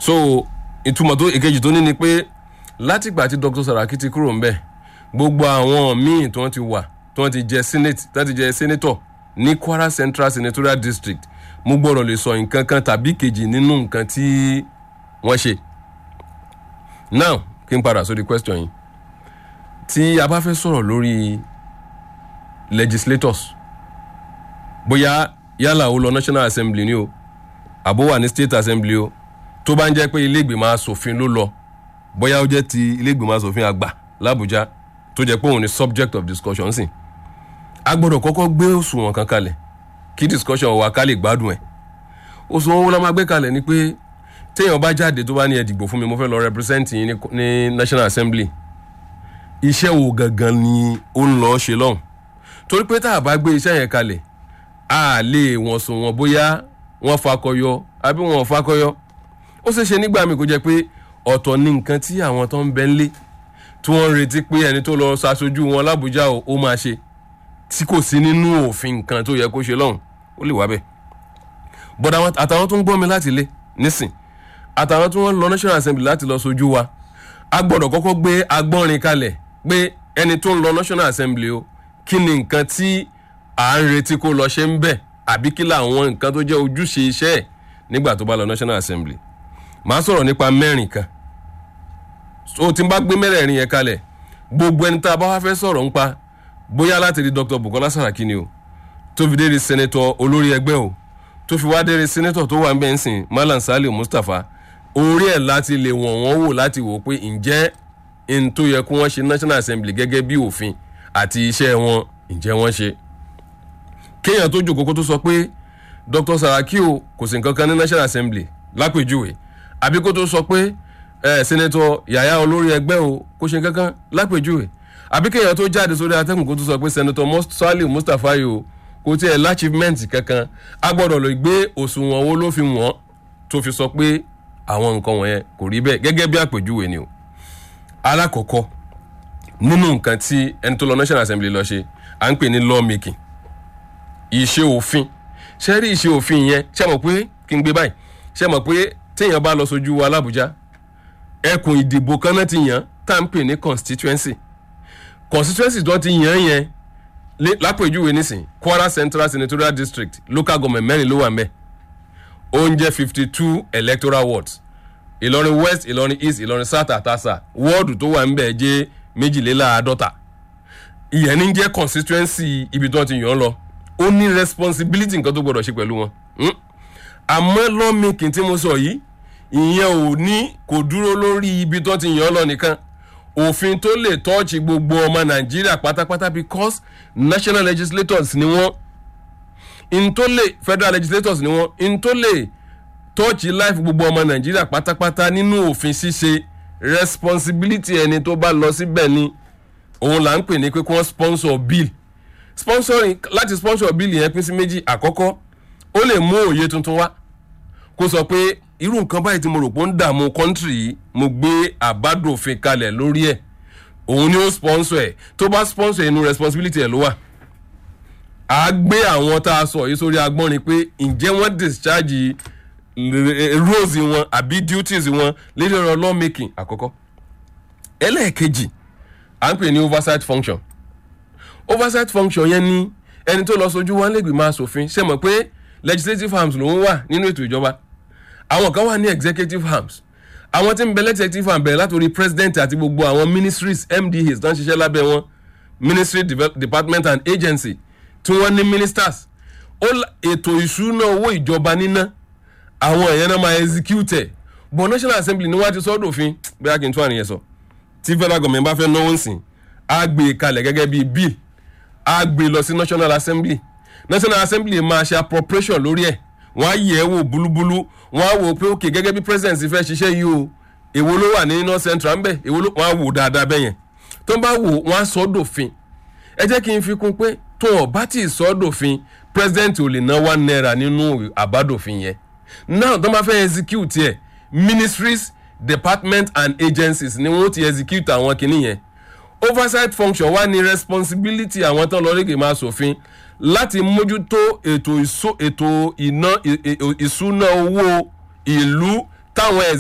so ìtumọ̀ tó ìkejì tó ní ni pé látìgbà tí dr saraki ti kúrò ńbẹ̀ gbogbo àwọn míì tí wọ́n ti wà tí wọ́n ti jẹ senate tí wọ́n ti jẹ senator ní kwara central senatorial district mo gbọ́dọ̀ lè sọ nǹkan kan tàbí kejì nínú nǹkan tí wọ́n ṣe now kí n padà sórí question yìí tí a bá fẹ́ sọ̀rọ̀ lórí legislators bóyá yálà ó lọ national assembly ni o àbó wà ní state assembly o tó bá ń jẹ́ pé ilé ìgbìmọ̀ asòfin ló lọ bóyá ó jẹ́ ti ilé ìgbìmọ̀ asòfin àgbà làbújá tó jẹ́ pé òun ni subject of discussion sí a gbọ́dọ̀ kọ́kọ́ gbé òṣùwọ̀n kan kalẹ̀ kí discussion wa ká lè gbádùn ẹ̀ òṣùwọ̀n wo la máa gbé kalẹ̀ ni pé téèyàn bá jáde tó bá ní ẹ dìgbò fún mi mo fẹ́ lọ represent yín ní, ní national assembly iṣẹ́ wo gangan ni ó ń lọ ṣe lọ́hùn torí pé tá a bá gbé iṣẹ́ yẹn kalẹ̀ a lè wọ̀n sùn wọ̀n bóyá wọ́n fakọyọ àbí wọ́n fakọyọ ó ṣeé ṣe nígbà míì kó jẹ́ pé ọ̀tọ̀ ní nǹkan tí àwọn tó ń bẹ ńlé tí wọ́n ń retí pé ẹni tó lọ ṣaṣojú wọn lábújá o ó máa ṣe tí kò sí nínú òfin nǹkan tó yẹ kó ṣe lọ́hùn ó lè wá bẹ́ẹ̀ bọ́dà àtàwọn tó ń gbọ́ mi láti ilé nísìn àtàwọn tí wọ́n lọ national assembly láti lọ sojú wa a gbọ́dọ̀ kọ́kọ́ gbé agbọ́nrin kalẹ̀ pé ẹni tó ń lọ national assembly o kí ni nǹkan tí à ń retí kó lọ ṣe ń bẹ̀ àbí kí làwọn nǹkan tó jẹ́ ojúṣe iṣẹ́ ẹ̀ nígbà tó bá lọ national assembly màá sọ̀rọ̀ nípa mẹ́rin kan so tí n bá gbé mẹ́rẹ̀ẹ̀rin yẹn kalẹ̀ gbogbo ẹni tá a bá wá fẹ́ sọ̀rọ̀ nípa bóyá láti rí dr bukola saraki ni o tó fi dérí senator olórí ẹgbẹ́ o tó fi wá dérí senator tó wà ń bẹ̀ ń sìn malam saliu mustapha orí ẹ̀ láti lè wọ̀n wọ́n wò láti wò pé ǹjẹ́ n tó yẹ kó wọ́n ṣe national assembly gẹ́gẹ́ bí òfin àti iṣẹ́ wọn ǹjẹ́ wọ́n ṣe kéèyàn tó jòkó kó tó sọ pé dr saraki o kò sí nǹkan kan ní national assembly lápèjúwe àbí kó tó sọ pé ẹ sẹ́nẹ́tọ̀ yàyà olórí ẹgbẹ́ o kò ṣe nǹkan kan lápèjúwe àbí kéèyàn tó jáde sórí atẹ́gùn kó tó sọ pé sẹ́nẹ́tọ̀ saliu mustapha yìí o kò tiẹ̀ láchivement kankan a gbọ́dọ̀ lè gbé òṣùwọ̀n owó ló fi wọ́n tó fi sọ pé àwọn nǹkan wọ̀nyẹn kò rí bẹ́ẹ̀ gẹ́gẹ́ bí àpèjúwe ni o alákọ̀ọ́kọ́ nínú nǹkan tí ẹni tó lọ national assembly lọ ṣe à ń pè ní law making ìṣe òfin ṣe rí ìṣe òfin yẹn ṣe mọ̀ pé kí n gbé báyìí ṣe mọ̀ pé téèyàn bá lọ sójú wa làbújá ẹkùn ìdìbò kan náà ti yàn tá à ń pè ní constituency constituency tó ti yàn yẹn lápèjúwe nísìn kwara central senatorial district local government mẹ́rin ló wà ń bẹ̀ ó ń jẹ́ fifty two electoral wards ìlọrin west ìlọrin east ìlọrin south àtàsà wọ́ọ̀dù tó wà ń bẹ̀ jẹ́ méjìléláàádọ́ta ìyẹn ní jẹ́ constituency ibi tó ti yàn lọ ó ní responsibility nǹkan tó gbọdọ̀ ṣe pẹ̀lú wọn àmọ́ lawmaking tí mo sọ yìí ìyẹn ò ní kò dúró lórí ibi tó ti yàn lọ nìkan òfin tó lè tọ́ọ̀chì gbogbo ọmọ nàìjíríà pátápátá because national legislators ni wọ́n in tó lè federal legislators ni wọ́n in tó lè tọ́ọ̀chì life gbogbo ọmọ nàìjíríà pátápátá nínú òfin ṣíṣe responsibility ẹni tó bá lọ síbẹ̀ ni òun là ń pè ní pé kí wọ́n sponsor bill sponsoring láti sponsor bill yẹn pín sí méjì àkọ́kọ́ ó lè mú òye tuntun wá kó sọ pé irú nǹkan báyìí tí mo rò pé ó ń dààmú kọ́ńtìrì yìí mo gbé àbádòfin kalẹ̀ lórí ẹ̀ òun ni ó sponsor ẹ̀ tó bá sponsor inú responsibility ẹ̀ ló wà á gbé àwọn tá a sọ yìí sórí agbọ́nrin pé ǹjẹ́ wọ́n discharge roles wọn àbí duties wọn lédè ọ̀rọ̀ law making àkọ́kọ́ ẹlẹ́ẹ̀kejì à ń pè ní oversight function oversight function yẹn ni ẹni tó lọ sojú wọn lè gbìmọ̀ asòfin ṣe mọ̀ pé legislative arms lòún wà nínú ètò ìjọba àwọn kan wà ní executive arms àwọn tí ń bẹ executive arms bẹ̀rẹ̀ látòrí president àti gbogbo àwọn ministries mdas tó ń ṣiṣẹ́ lábẹ́ wọn ministry department and agency tí wọ́n ní ministers ètò ìṣúná owó ìjọba níná àwọn èèyàn náà máa execute ẹ̀ but national assembly ni wọ́n á ti sọ́dọ̀ òfin bóyá kí n tún àníyàn sọ tí federal government bá fẹ́ náwó nsìn á gbé e kalẹ̀ gẹ́gẹ́ bíi bill á gbé e lọ sí national assembly national assembly máa ṣe appropriation lórí ẹ̀ wọ́n á yẹ̀ ẹ́ wò búlúbúlú wọ́n á wò pé ok gẹ́gẹ́ bí president fẹ́ ṣiṣẹ́ yìí o èwo ló wà ní north central ńbẹ èwo ló wọ́n á wò dáadáa bẹ́ẹ̀ yẹn tó bá wò wọ́n á sọ dòfin ẹ jẹ́ kí n fi kún pé tó o bá tí ì sọ dòfin president ò lè ná one naira nínú àbádòfin yẹn now tó bá fẹ́ execute ẹ̀ ministries department and agencies ni wọ́n ti execute àwọn kinní yẹn oversight function wà ní responsibility àwọn tán lọ rígè máa ṣòfin láti mójútó ètò ìṣúná owó ìlú táwọn